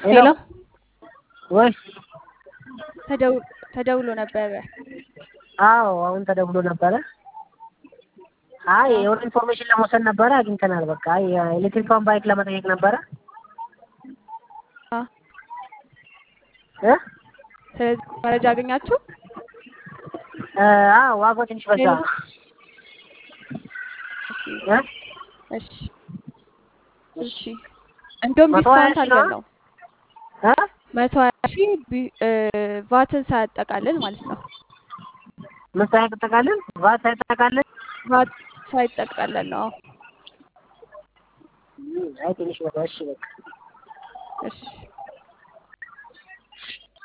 ሄሎ ወይ ተደው- ተደውሎ ነበረ። አዎ አሁን ተደውሎ ነበረ። አይ የሆነ ኢንፎርሜሽን ለመውሰድ ነበረ አግኝተናል። በቃ የኤሌክትሪካውን ባይክ ለመጠየቅ ነበረ አ፣ እ ስለዚህ መረጃ አገኛችሁ? እ፣ አዎ ዋጋው ትንሽ በዛ። እ? እሺ እሺ። እንደውም መቶ ሀያ ዲስካውንት ሺህ አለን ነው? ነው እ? መቶ ሀያ ሺህ ቢ- እ፣ ቫትን ሳያጠቃልል ማለት ነው። ምን ሳይጠቃልል ቫት ሳይጠቃልል ቫት ሳይጠቃልል ነው። አይ ትንሽ በዛ። እሺ በቃ እሺ